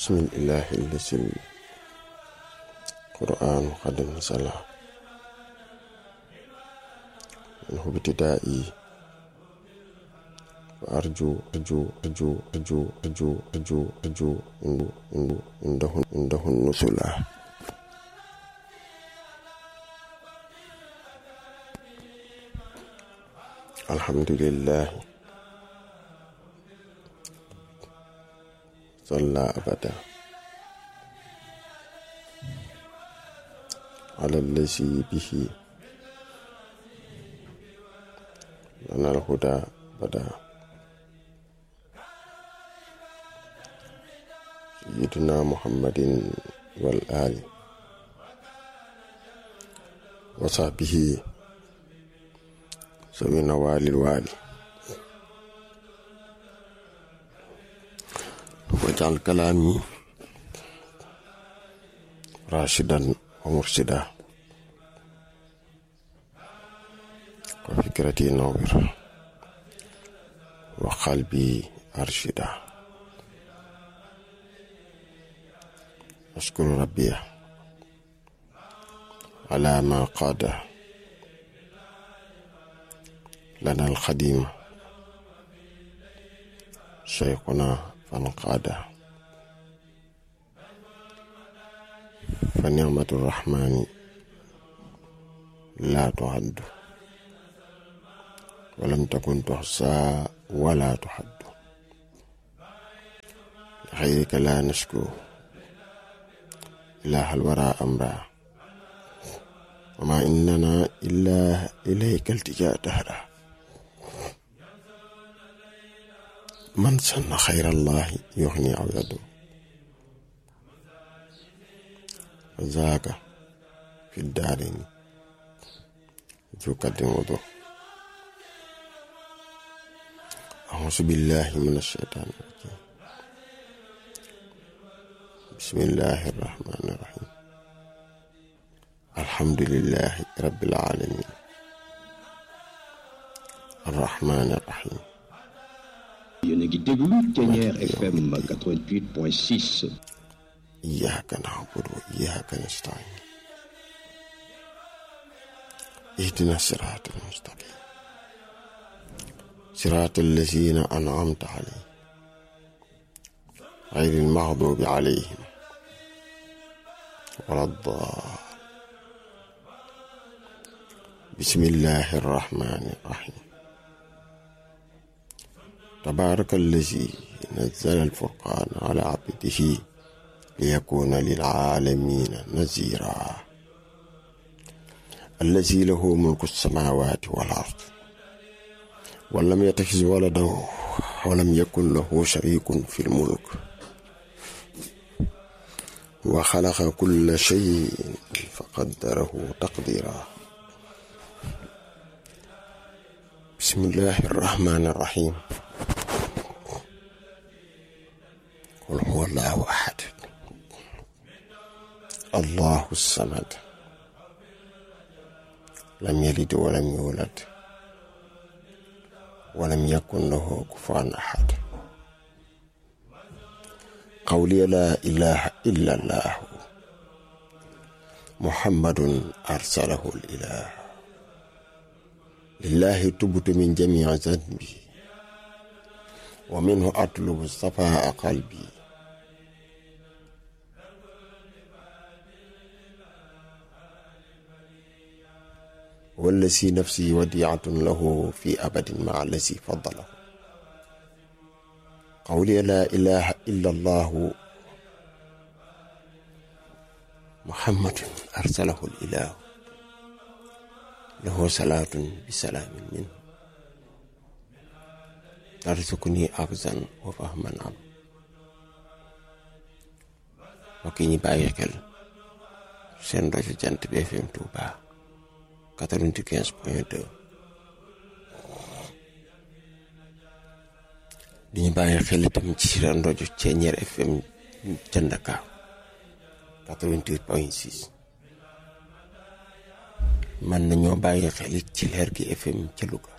بسم الإله الذي القرآن قد نزل منه ابتدائي وأرجو أرجو أرجو أرجو أرجو أرجو أرجو عنده عنده عنده النزلة الحمد لله صلى أبدا على الذي به لنا الهدى بدا سيدنا محمد والآل وصحبه سوي نوال الوالي واجعل كلامي راشدا ومرشدا وفكرتي نور وقلبي أرشدا أشكر ربي على ما قاد لنا الخديم شيخنا فانقاد فنعمة الرحمن لا تعد ولم تكن تحصى ولا تحد لخيرك لا نشكو إله الورى أمرا وما إننا إلا إليك التجاء دهرا من سن خير الله يغني أو يدعو ذاك في الدارين ذو قد وضوء أعوذ بالله من الشيطان الرجيم بسم الله الرحمن الرحيم الحمد لله رب العالمين الرحمن الرحيم yéen a ngi déglu Thiéniere FM 88.6 إياك نعبد وإياك نستعين اهدنا الصراط المستقيم صراط الذين أنعمت عليهم غير المغضوب عليهم ولا الضال بسم الله الرحمن الرحيم تبارك الذي نزل الفرقان على عبده ليكون للعالمين نذيرا الذي له ملك السماوات والأرض ولم يتخذ ولدا ولم يكن له شريك في الملك وخلق كل شيء فقدره تقديرا بسم الله الرحمن الرحيم قل هو الله أحد الله الصمد لم يلد ولم يولد ولم يكن له كفوا أحد قولي لا إله إلا الله محمد أرسله الإله لله تبت من جميع ذنبي ومنه أطلب صفاء قلبي والذي نفسي وديعة له في أبد مع الذي فضله قولي لا إله إلا الله محمد أرسله الإله له صلاة بسلام منه ترزقني أخزا وفهما عم وكيني بايكل سين رجل جنت بي FM Touba 95.2 di ñu bàyyi xel itam ci seen rajo Thiéniere FM ca Ndakaaru 88.6 man nañoo bàyyi xel it ci leer gi FM ca Louga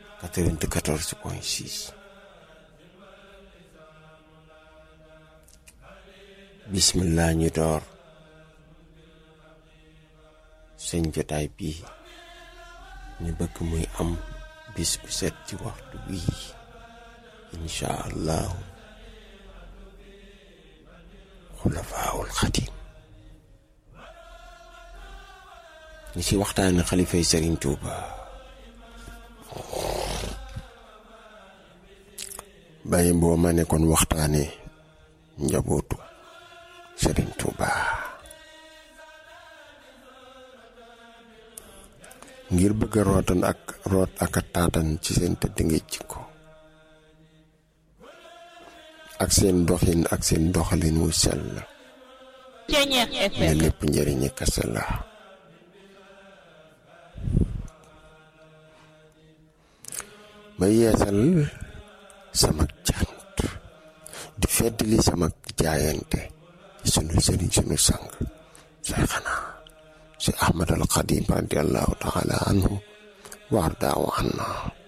94.6 bismillah ñu door seen jotaay bii ñu bëgg muy am bis bu set ci waxtu bii incha allahu xulafaawul xadim ñu ci waxtaane xalifay Sëriñ Tuuba bàyyi boo ma ne kon waxtaane njabootu Sëriñ Tuuba ngir bëgg a rootan ak root ak a taatan ci seen tëdd ngay jikko ak seen doxin ak seen doxalin wu sell ne lépp njëriñi kese la ma yeesal sama cant di feddli sama jaayante ci sunu sëriñ sunu sang Seexana si Ahmad al Xadim radiallahu taala anhu waar daaw anna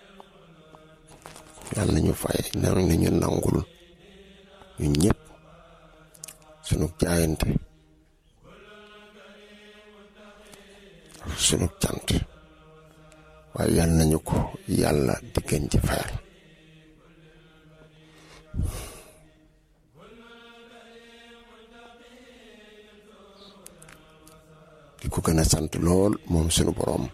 yàlla nañu fay nañu nangul ñu ñëpp sunu jaayante sunu cant waaye yàlla nañu ko yàlla diggan ci fayal di ko gën a sant lool moom sunu boroom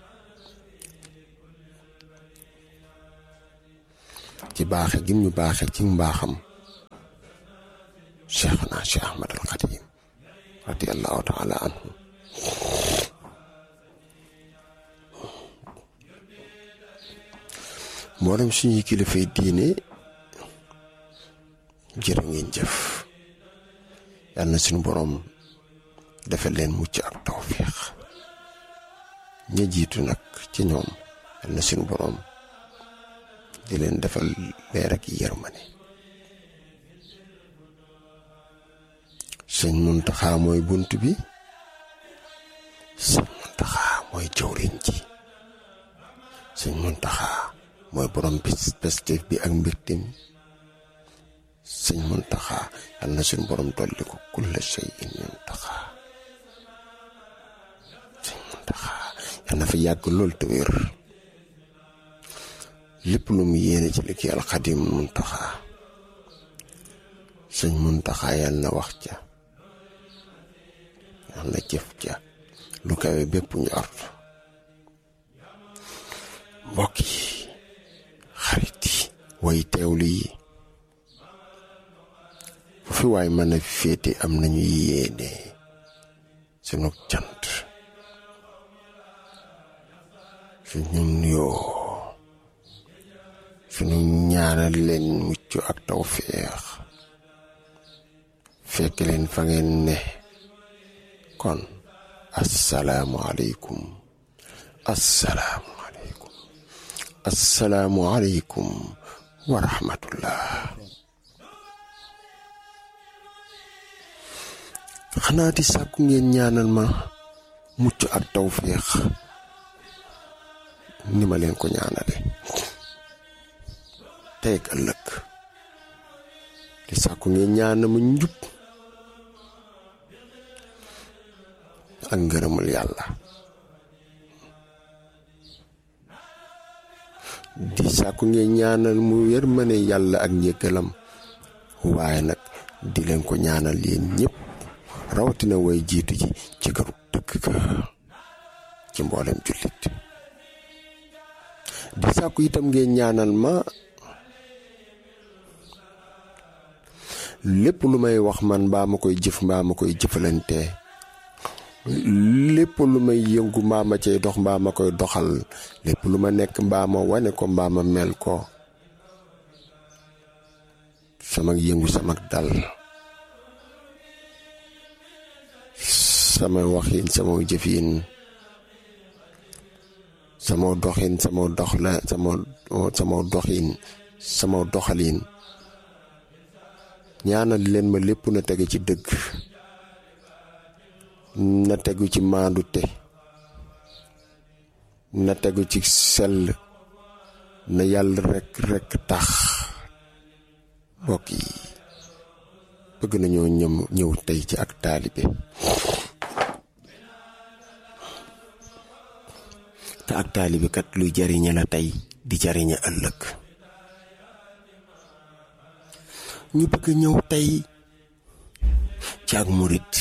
ci baaxe gim ñu baaxe ci mbaaxam cheikhna cheikh ahmad al xadim radiallahu taala anhu mboolem suñuy kilifay diine jërë ngeen jëf yàlla na suñu boroom defal leen mucc ak tawfiix ña jiitu nag ci ñoom yàlla na suñu boroom di leen defal leer ak yërmande sëñ Muntaxa mooy bunt bi sëñ Muntaxa mooy jawriñ ji sëñ Muntaxa mooy borom pestef bi ak mbirtim sëñ Muntaxa yàlla na suñu borom dolli ko kulla shay'in Muntaxa sëñ Muntaxa yàlla na fa yàgg lool te wér lépp lu mu yéene ci liggéeyal Xadim Muntaxa sëñ Muntaxa yàlla na wax ca yàlla na jëf ca lu kawe bépp njort mbokk yi xarit yi way teewlu yi fu fi waay mën a féete am nañu yéene sunu cant suñu nuyoo suñu ñaanal leen mucc ak tawféex fekk leen fa ngeen ne kon assalaamu aleykum assalaamu aleykum assalaamu aleykum wa rahmatullah xanaa di sàkku ngeen ñaanal ma mucc ak tawféex ni ma leen ko ñaanale tey ak ëllëg di sàkku ngeen ñaanal ma njub ak ngërëmul yàlla di sàkku ngeen ñaanal mu yërmande yàlla ak njëkkalam waaye nag di leen ko ñaanal yéen ñëpp rawatina way jiitu ji ci këru dëkk ka ci mboolem jullit di sàkku itam ngeen ñaanal ma lépp lu may wax man mbaa ma koy jëf mbaa ma koy jëfalante lépp lu may yëngu mbaa ma cay dox mbaa ma koy doxal lépp lu ma nekk mbaa ma wane ko mbaa ma mel ko sama yëngu sama dal sama waxin sama jëfin sama doxin sama dox la sama sama doxin sama doxalin ñaanal leen ma lépp na tege ci dëgg na tegu ci maandute na tegu ci sell na yàlla rekk rekk tax mbokk yi bëgg nañoo ñëm ñëw tey ci ak taalibe te ak taalibe kat luy jariñe la tey di jariñe ëllëg ñu bëgg ñëw tey ci ak murit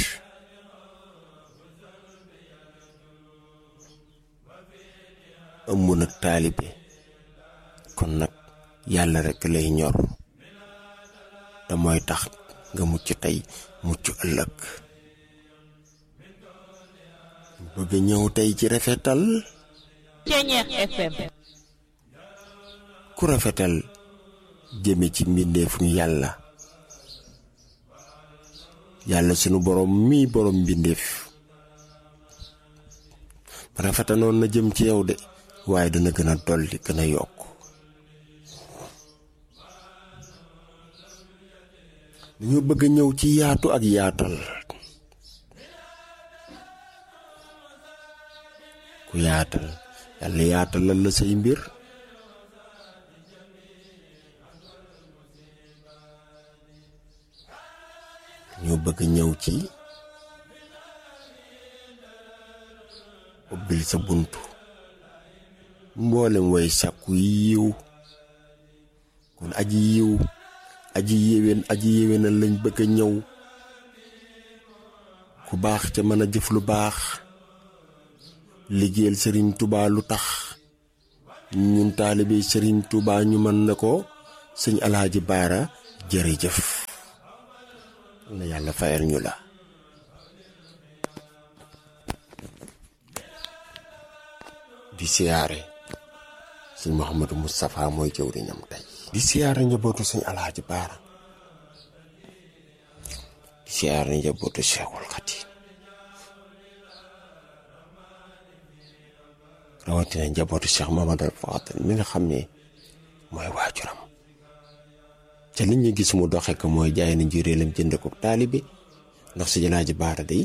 ëmb nag taalibe kon nag yàlla rekk lay ñor te mooy tax nga mucc tey mucc ëllëg bëgg ñëw tey ci rafetal Ceñeex FM ku rafetal jëme ci mbindeefu yàlla yàlla sunu borom mii borom mbindeef rafetanoon na jëm ci yow de waaye dana gën a dolli gën a yokk dañoo bëgg a ñëw ci yaatu ak yaatal ku yaatal yàlla yaatalal la say mbir ñoo bëgg ñëw ci ubbil sa buntu mboolem way sàkku yiw kon aji yiw aji yéwén aji yéwénal lañ bëgg a ñëw ku baax ca mën a jëf lu baax liggéeyal sëriñ tubaa lu tax ñun taalibe sëriñ tubaa ñu mën na ko sëñ alaaji baara jërëjëf na yàlla fayal ñu la di siyaare sëñ Mouhamadou Moustapha mooy jëwriñam tey di siyaare njabootu sëñ alaaji baara di siyaare njabootu Cheikhul Khadim rawatina njabootu Cheikh Mamadou Fadel mi nga xam ne mooy waajuram te li ñu gis mu doxe ko mooy jaay na njuréelam jënd ko taalibe ndax si alaaji baara day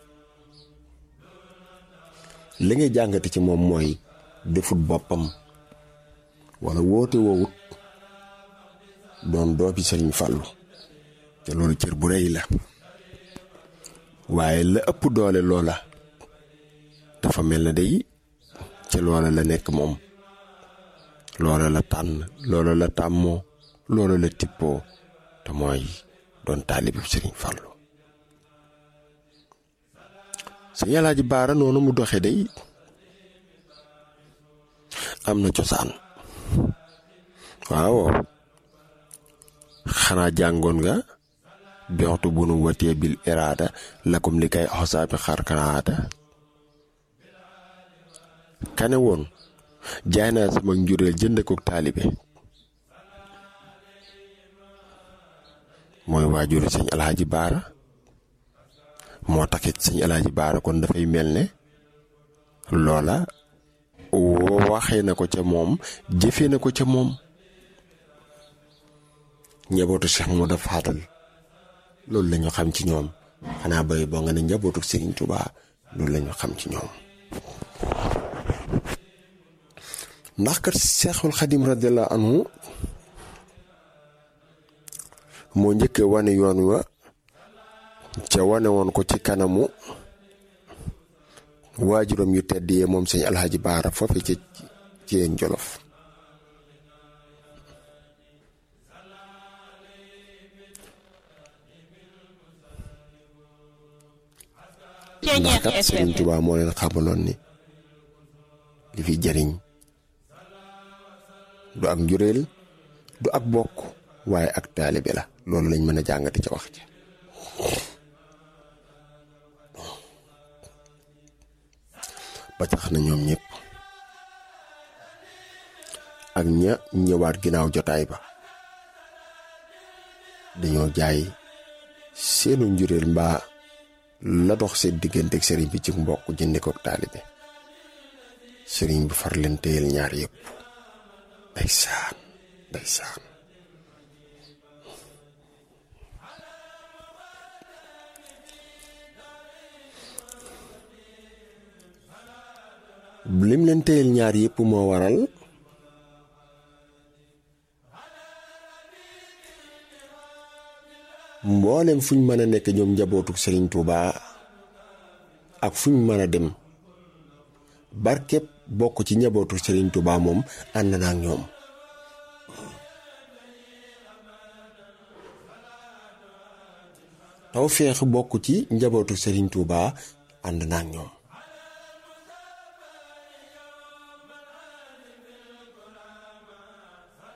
li ngay jàngate ci moom mooy defut boppam wala woote woowut doon doobi sëriñ fàllu te loolu cër bu rëy la waaye la ëpp doole loola dafa mel na day ci loola la nekk moom loola la tànn loola la tàmmoo loola la tippoo te mooy doon taalibi sëriñ fàllu sëñ Alaaji Baara noonu mu doxe day am na cosaan waaw xanaa jàngoon nga bextu bu nu watee bil iraada lakum li kay xosaabi xarkanaata kane woon jaay naa sama njureel jënd ko taalibe mooy waajuru sëñ alaaji baara moo taxit sëñ alaaji baara kon dafay mel ne loola waxee na ko ca moom jëfee na ko ca moom njabootu Cheikh moo daf xaatal loolu lañu xam ci ñoom xanaa bay boo nga ne njabootu Serigne Touba loolu lañu xam ci ñoom ndax kat Cheikhul Xadim radiyallahu anhu moo njëkkee wane yoon wa ca wane woon ko ci kanamu waajuram yu tedd yee moom sëñ alxaaji baara foofe ci ci yéen jolof ndax kat sëriñ Tuubaa moo leen xamaloon ni li fi jariñ du ak njuréel du ak bokk waaye ak taalibe la loolu lañ mën a jàngati ca wax ci ba tax na ñoom ñëpp ak ña ñëwaat ginnaaw jotaay ba dañoo jaay seenu njuréel mbaa la dox seen diggante ak sëriñ bi ci mbokk jënde ko taalibe sëriñ bi far leen téyel ñaar yëpp day saan day saan lim leen téyel ñaar yëpp moo waral mboolem fuñ mën a nekk ñoom njabootu Serigne Touba ak fuñ mën a dem barkeb bokk ci njabootu Serigne Touba moom ànd na ak ñoom taw feex bokk ci njabootu Serigne Touba ànd na ak ñoom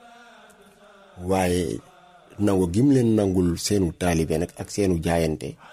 waaye nangu gim leen nangul seenu taalibe nag ak seenu jaayante